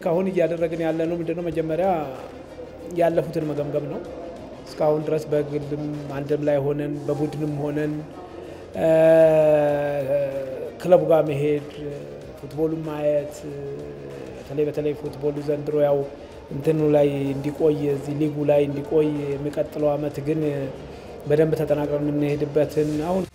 እስካሁን እያደረግን ያለ ነው ምንድነው መጀመሪያ ያለፉትን መገምገም ነው። እስካሁን ድረስ በግልም አንድም ላይ ሆነን በቡድንም ሆነን ክለቡ ጋር መሄድ ፉትቦሉን ማየት በተለይ በተለይ ፉትቦሉ ዘንድሮ ያው እንትኑ ላይ እንዲቆይ እዚህ ሊጉ ላይ እንዲቆይ የሚቀጥለው ዓመት ግን በደንብ ተጠናቅረን የምንሄድበትን አሁን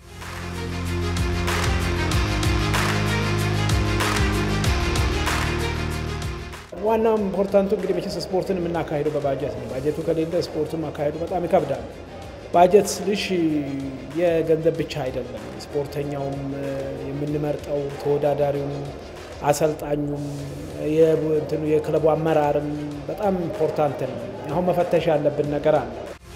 ዋናው ኢምፖርታንቱ እንግዲህ መቼስ ስፖርትን የምናካሄደው በባጀት ነው። ባጀቱ ከሌለ ስፖርቱን ማካሄዱ በጣም ይከብዳል። ባጀት ስልሽ የገንዘብ ብቻ አይደለም። ስፖርተኛውም የምንመርጠው ተወዳዳሪውም፣ አሰልጣኙም፣ የክለቡ አመራርም በጣም ኢምፖርታንት ነው። አሁን መፈተሽ ያለብን ነገር አለ።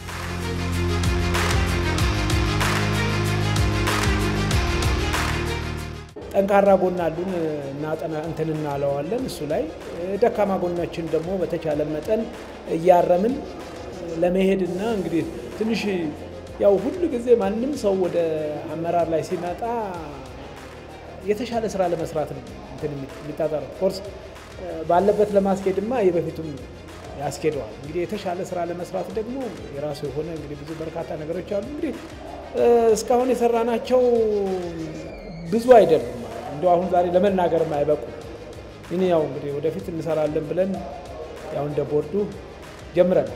ጠንካራ ጎን አሉን እና እንትን እናለዋለን። እሱ ላይ ደካማ ጎናችን ደግሞ በተቻለ መጠን እያረምን ለመሄድና እንግዲህ ትንሽ ያው ሁሉ ጊዜ ማንም ሰው ወደ አመራር ላይ ሲመጣ የተሻለ ስራ ለመስራት ነው እንትን የሚጣጣረው። ኮርስ ባለበት ለማስኬድማ የበፊቱም ያስኬደዋል። እንግዲህ የተሻለ ስራ ለመስራት ደግሞ የራሱ የሆነ እንግዲህ ብዙ በርካታ ነገሮች አሉ። እንግዲህ እስካሁን የሰራናቸው ብዙ አይደሉም። እንደ አሁን ዛሬ ለመናገርም አይበቁ። ይህ ያው እንግዲህ ወደፊት እንሰራለን ብለን ያው እንደ ቦርዱ ጀምረናል።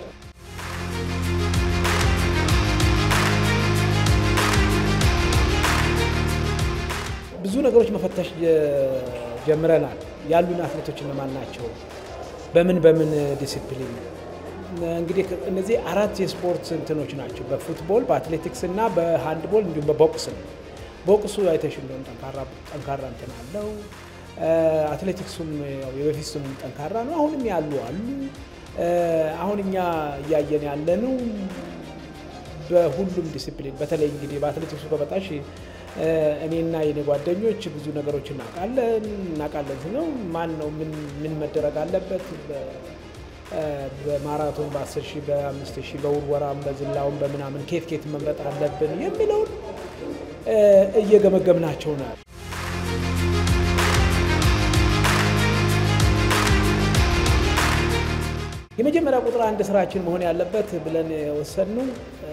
ብዙ ነገሮች መፈተሽ ጀምረናል። ያሉን አትሌቶች እነማን ናቸው? በምን በምን ዲሲፕሊን እንግዲህ እነዚህ አራት የስፖርት እንትኖች ናቸው። በፉትቦል በአትሌቲክስ እና በሃንድቦል እንዲሁም በቦክስ ነው። ቦክሱ አይተሽ እንደሆነ ጠንካራ እንትን አለው። አትሌቲክሱም የበፊት ስሙ ጠንካራ ነው። አሁንም ያሉ አሉ። አሁን እኛ እያየን ያለነው በሁሉም ዲሲፕሊን በተለይ እንግዲህ በአትሌቲክሱ ከመጣሽ እኔና የኔ ጓደኞች ብዙ ነገሮች እናውቃለን እናውቃለን ነው ማን ነው ምን መደረግ አለበት በማራቶን በ10 ሺህ በ5 ሺህ በውርወራም በዝላውም በምናምን ኬት ኬት መምረጥ አለብን የሚለውን እየገመገምናቸው ነው። የመጀመሪያ ቁጥር አንድ ስራችን መሆን ያለበት ብለን የወሰንነው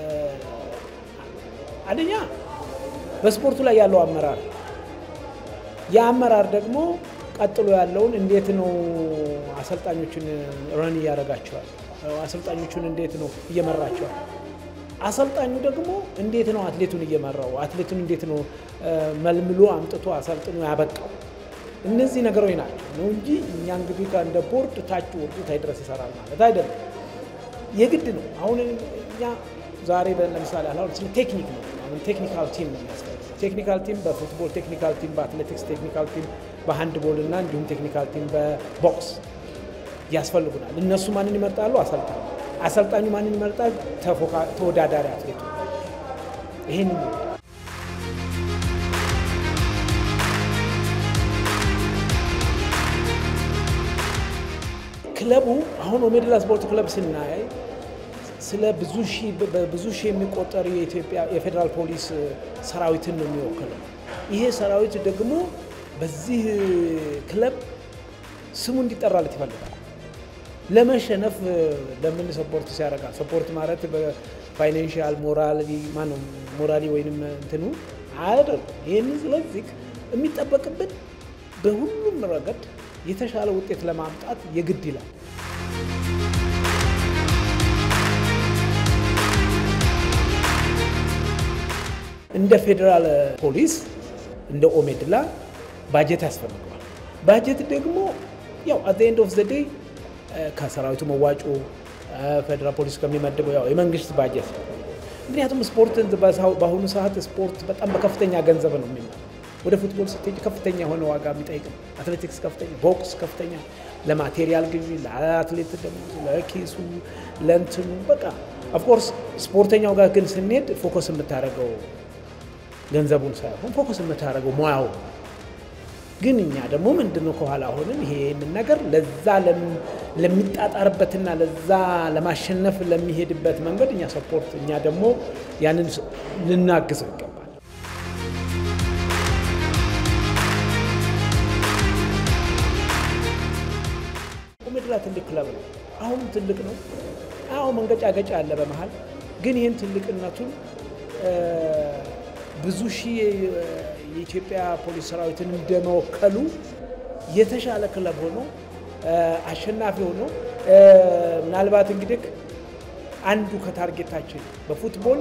አንደኛ በስፖርቱ ላይ ያለው አመራር፣ የአመራር ደግሞ ቀጥሎ ያለውን እንዴት ነው አሰልጣኞችን ረን እያደረጋቸዋል፣ አሰልጣኞቹን እንዴት ነው እየመራቸዋል አሰልጣኙ ደግሞ እንዴት ነው አትሌቱን እየመራው አትሌቱን እንዴት ነው መልምሎ አምጥቶ አሰልጥኖ ያበቃው? እነዚህ ነገሮች ናቸው ነው እንጂ እኛ እንግዲህ እንደ ቦርድ ታች ወርዱ ታይ ድረስ ይሰራል ማለት አይደለም። የግድ ነው። አሁን እኛ ዛሬ ለምሳሌ አሁን ስለ ቴክኒክ ነው። አሁን ቴክኒካል ቲም ነው የሚያስፈልገው። ቴክኒካል ቲም በፉትቦል ቴክኒካል ቲም፣ በአትሌቲክስ ቴክኒካል ቲም፣ በሃንድቦል እና እንዲሁም ቴክኒካል ቲም በቦክስ ያስፈልጉናል። እነሱ ማንን ይመርጣሉ? አሰልጣኝ አሰልጣኙ ማንን ይመርጣል? ተወዳዳሪ አትሌቱ። ይህን ክለቡ አሁን ኦሜድላ ስፖርት ክለብ ስናይ ስለ ብዙ ሺህ በብዙ ሺህ የሚቆጠር የኢትዮጵያ የፌዴራል ፖሊስ ሰራዊትን ነው የሚወክለው። ይሄ ሰራዊት ደግሞ በዚህ ክለብ ስሙ እንዲጠራለት ይፈልጋል። ለመሸነፍ ለምን ሰፖርት ሲያደርጋል? ሰፖርት ማለት በፋይናንሽል ሞራሊ ማነው ሞራሊ ወይንም እንትኑ አይደለም። ይህን ስለዚህ የሚጠበቅብን በሁሉም ረገድ የተሻለ ውጤት ለማምጣት የግድ ይላል። እንደ ፌዴራል ፖሊስ እንደ ኦሜድላ ባጀት ያስፈልገዋል። ባጀት ደግሞ ያው አት ኤንድ ኦፍ ዘ ዴይ ከሰራዊቱ መዋጮ ፌዴራል ፖሊስ ከሚመድበው ያው የመንግስት ባጀት። ምክንያቱም ስፖርት በአሁኑ ሰዓት ስፖርት በጣም በከፍተኛ ገንዘብ ነው የሚመ ወደ ፉትቦል ስትሄጂ ከፍተኛ የሆነ ዋጋ የሚጠይቅ ነው። አትሌቲክስ ከፍተኛ፣ ቦክስ ከፍተኛ፣ ለማቴሪያል ግዢ፣ ለአትሌት ደግሞ ለኪሱ፣ ለእንትኑ በቃ ኦፍኮርስ ስፖርተኛው ጋር ግን ስንሄድ ፎከስ የምታደርገው ገንዘቡን ሳይሆን ፎከስ የምታደርገው ሙያው ግን እኛ ደግሞ ምንድነው ከኋላ ሆንን ይሄንን ነገር ለዛ ለሚጣጣርበትና ለዛ ለማሸነፍ ለሚሄድበት መንገድ እኛ ሰፖርት እኛ ደግሞ ያንን ልናግዘው ይገባል። ኦሜድላ ትልቅ ክለብ ነው። አሁንም ትልቅ ነው። አሁ መንገጫገጫ አለ በመሀል ግን ይህን ትልቅነቱን ብዙ ሺህ የኢትዮጵያ ፖሊስ ሰራዊትን እንደመወከሉ የተሻለ ክለብ ሆኖ አሸናፊ ሆኖ ምናልባት እንግዲህ አንዱ ከታርጌታችን በፉትቦል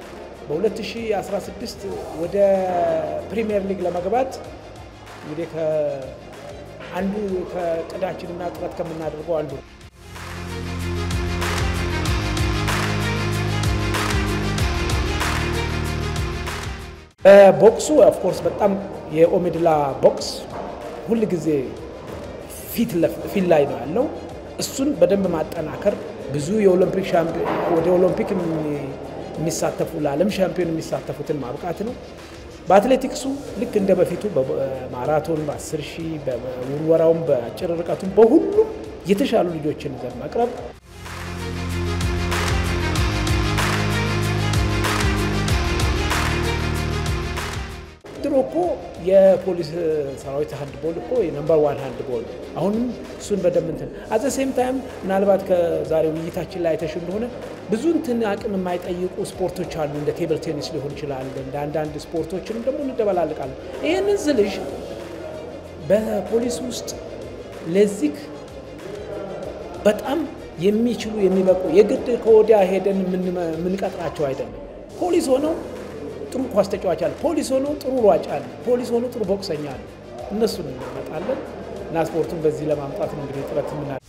በ2016 ወደ ፕሪሚየር ሊግ ለመግባት እንግዲህ አንዱ ከቅዳችንና ጥረት ከምናደርገው አንዱ ነው። ቦክሱ ኦፍኮርስ በጣም የኦሜድላ ቦክስ ሁል ጊዜ ፊት ላይ ነው ያለው። እሱን በደንብ ማጠናከር ብዙ የኦሎምፒክ ወደ ኦሎምፒክ የሚሳተፉ ለዓለም ሻምፒዮን የሚሳተፉትን ማብቃት ነው። በአትሌቲክሱ ልክ እንደ በፊቱ በማራቶን በ10 ሺህ በውርወራውም በአጭር ርቀቱም በሁሉም የተሻሉ ልጆችን ይዘን መቅረብ ድሮ እኮ የፖሊስ ሰራዊት ሃንድቦል እኮ የነምበር ዋን ሃንድቦል አሁንም እሱን በደንብ እንትን አዘ ሴም ታይም ምናልባት ከዛሬ ውይይታችን ላይ አይተሽ እንደሆነ ብዙ እንትን አቅም የማይጠይቁ ስፖርቶች አሉ። እንደ ቴብል ቴኒስ ሊሆን ይችላል። እንደ አንዳንድ ስፖርቶችንም ደግሞ እንደበላልቃለን። ይህንን ስልሽ በፖሊስ ውስጥ ለዚህ በጣም የሚችሉ የሚበቁ የግድ ከወዲያ ሄደን የምንቀጥራቸው አይደለም። ፖሊስ ሆነው ጥሩ ኳስ ተጫዋች አለ። ፖሊስ ሆኖ ጥሩ ሯጭ አለ። ፖሊስ ሆኖ ጥሩ ቦክሰኛ አለ። እነሱን እንመጣለን እና ስፖርቱን በዚህ ለማምጣት ነው እንግዲህ ጥረት የምና